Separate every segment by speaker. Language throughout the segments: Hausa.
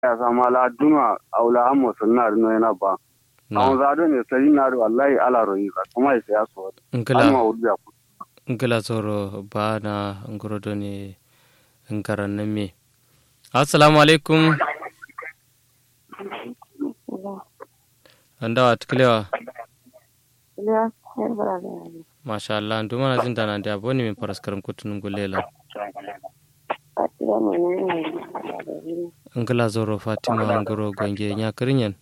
Speaker 1: ya sama la duna aula amma sunna no yana ba awon zado ne sai na da wallahi ala royi ba kuma ya saya so
Speaker 2: ngila
Speaker 1: alma wudu ya ku
Speaker 2: ngila zoro ba na ngorodo ne ngaran nan me assalamu alaikum andawa tuklewa masha Allah ndu mana jin dana da boni min paraskaram kutunum gulela ngila zoro fatima ngoro gonge nya kirinyen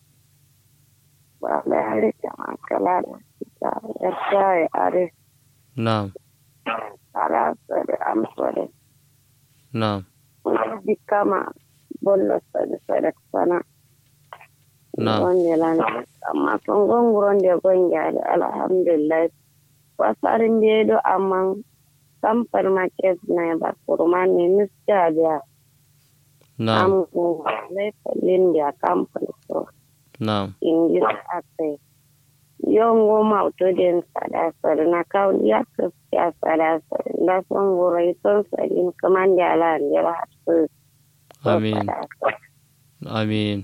Speaker 2: na'am na'am
Speaker 3: kama bollo sade sade sana
Speaker 2: na'am
Speaker 3: gonne lan amma kon gonguronde gonjaade alhamdulillah wasarin mbiyeɗo amma kampani market nayi bakkuruma ni misjaadiya
Speaker 2: na'am
Speaker 3: am lay lindi a kampani so
Speaker 2: na'am
Speaker 3: ingis ate yongo mawtoden saɗa sare na kawli yakkaskiya saɗa sare nda son wuroy ton saɗin kamande ala nder hatto
Speaker 2: amin amin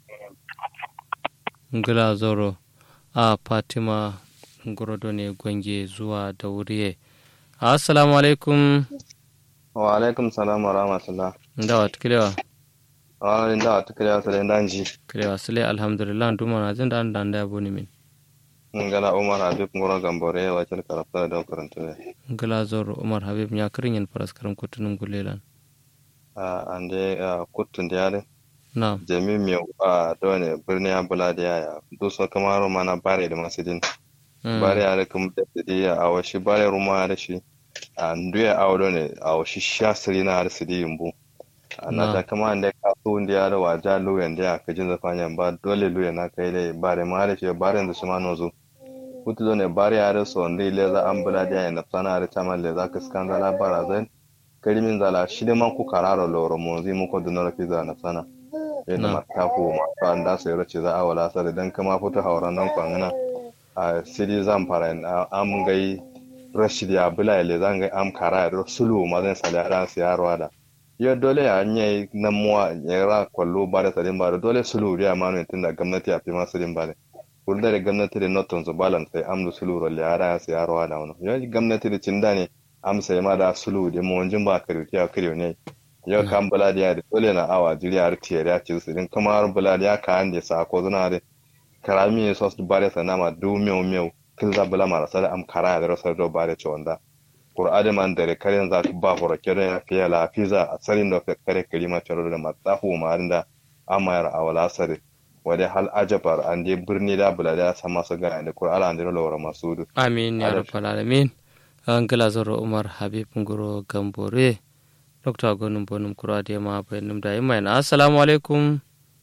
Speaker 2: ngila zoro a fatima ngorodo ne gonge zuwa da wuriye assalamu alaikum
Speaker 4: wa alaikum salam wa rahmatullah
Speaker 2: ndawa tukilewa
Speaker 4: wa inda wa tukriya sare danji
Speaker 2: kilewa sile alhamdulillah nduma na jin da an da ya boni min
Speaker 4: ngala umar habib ngoro gambore wa kel karafta da karanta ne
Speaker 2: ngila zoro umar habib nya kirinyen paraskaram kutunum gulelan
Speaker 4: a ande kuttun diare
Speaker 2: na'am
Speaker 4: jami mi a dole birni abula da yaya duso kamaro mana bare da masidin
Speaker 2: Mm.
Speaker 4: bare ya kuma da sidi a washi bare ruma da shi a nduya a dole a washi shasiri na da sidi yumbu na
Speaker 2: Na.
Speaker 4: ta kama ande ka su ndiya da waja luyan da ya kajin zafanya ba dole luyan na kai dai bare ma da shi bare da shi ma nozo kutu dole bare ya da so ndi le za ambula da ya na sana da tama le za ka skan zala bara zan karimin zala shi da man ku kararo loro mo zi muko da nora fiza na sana yana
Speaker 2: Na.
Speaker 4: mata ko ma ka anda sai race za a wala sare dan kama fito hauran nan kwangana a sidi zan fara na am gai rashid ya bula le zan gai am kara da sulu ma zan sala ran siyarwa da yo dole ya nye nan muwa ya ra kwallo ba da sadin ba da dole sulu ya ma ne tunda gwamnati ya fi ma sadin ba da kurda da gwamnati da noton su balance sai am da sulu rolle ya ra siyarwa da wani yo gwamnati da cinda ne am sai ma da sulu da mu wanjin ba kariyo ya kariyo ne yau kan bula da ya da dole na awa jiriya har tiyar ya ci su din kuma har bula da ya kan da sa ko zuna da karami sos du bare sa nama du meu meu kin za bula mara sada am kara da rasar do bare chonda qur'ani man dare karen za ku ba horo kere ya fiya la fiza a sarin da kare kalima charo da matahu marinda amayar awala sare wade hal ajabar an je birni da bula da sama su ga da qur'ani an dira lawara masudu
Speaker 2: amin ya
Speaker 4: Adal.
Speaker 2: rabbal alamin ngila zoro umar habib ngoro gambore dr gonum bonum kuro ade ma bayanum da yimma na assalamu alaikum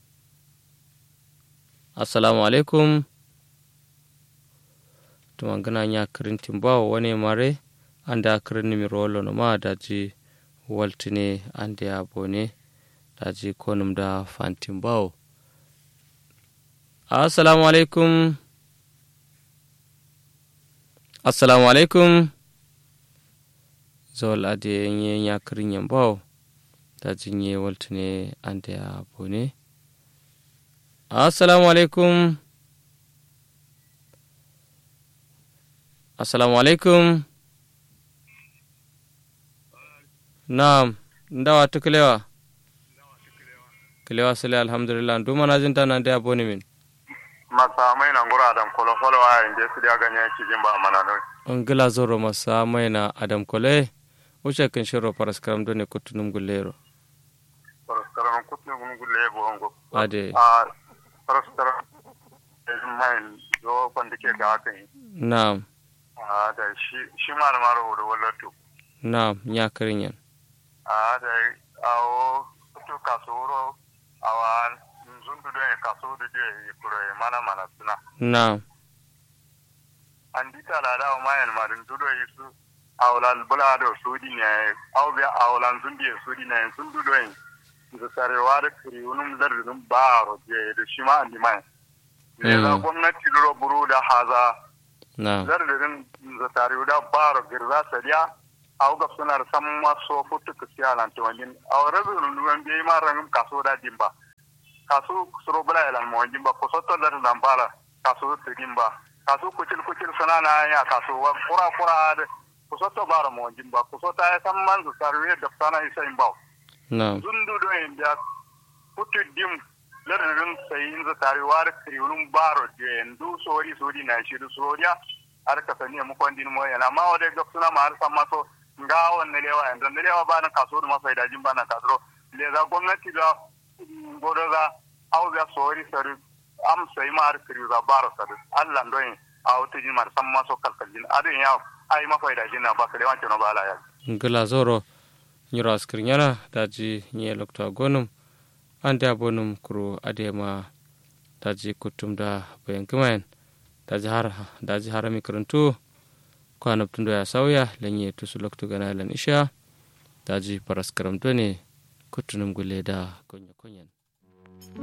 Speaker 2: assalamu alaikum to mangana nya kirintin bawo wani mare anda kirin mi rolo no ma daji waltine ande abone daji konum da fantin bawo assalamu alaikum assalamu alaikum zawal ade nye ya kirin yambaw da jinye waltune ande ya bone assalamu alaikum assalamu alaikum naam ndawa tukulewa kilewa sile alhamdulillah nduma na jinta na ndia boni min
Speaker 5: masa mai nan gura adam kolo kolo wa inje su da ganye cikin ba mana noi
Speaker 2: ngila zoro masa maina adam kole wuce kan shiro paraskaram done kutunum gullero
Speaker 5: paraskaran kutne gun gulle bo ngo
Speaker 2: ade
Speaker 5: a paraskaran mai do kwanda ke ga haka yi
Speaker 2: naam
Speaker 5: a da shi shi ma na maro da wallatu
Speaker 2: naam nya kirin yan
Speaker 5: a da awo to kasoro awa zundu do e kasoro de kuro e mana mana suna
Speaker 2: naam
Speaker 5: an dita la da ma yan marin dudo yi su awla bula do sudi ne aw bi awlan zundi e sudi ne zundu do yi da sarewa da kiri unum dar dum baro je da shi ma andi mai ne da
Speaker 2: Mm.
Speaker 5: gwamnati duro buru da haza
Speaker 2: naam
Speaker 5: zar da din za sarewa da baro girza sariya aw ga sunar samma so futu kusiya lan to wangin aw rabu ruwan bi ma rangum kaso da dimba kasu suro bula ilan mo jimba ko sotto dar zampara kasu tidimba kasu kucil kucil sanana ya kasu wa kura kura de ko sotto bara mo jimba ko sota ya samman su sarwe da sana isa imbaw
Speaker 2: na'am
Speaker 5: zundu do en biya kutu dim lardin sayin za tare war kriwun baro je en du sori sori na shi du soriya har ka sani mu kwandin mo yana ma wade ga suna ma har samma so nga wanne lewa en dan lewa ba na kaso da masa idajin ba na kaso le za gwamnati da godo za au ga sori sori am sai ma har kriwu za baro sari Allah ndo en au tijin mar samma so kalkaljin adin ya ai ma faidajin na ba ka lewan no ba la ya
Speaker 2: ngila zoro nyiro askirnyana daji nye lokta gonum ande abonum kuro adema daji kutum da bayan kimayen daji har daji harami karantu kwanab tundo ya sauya lenye tusu loktu gana lan isha daji paras karam done kutunum gule da konya konyen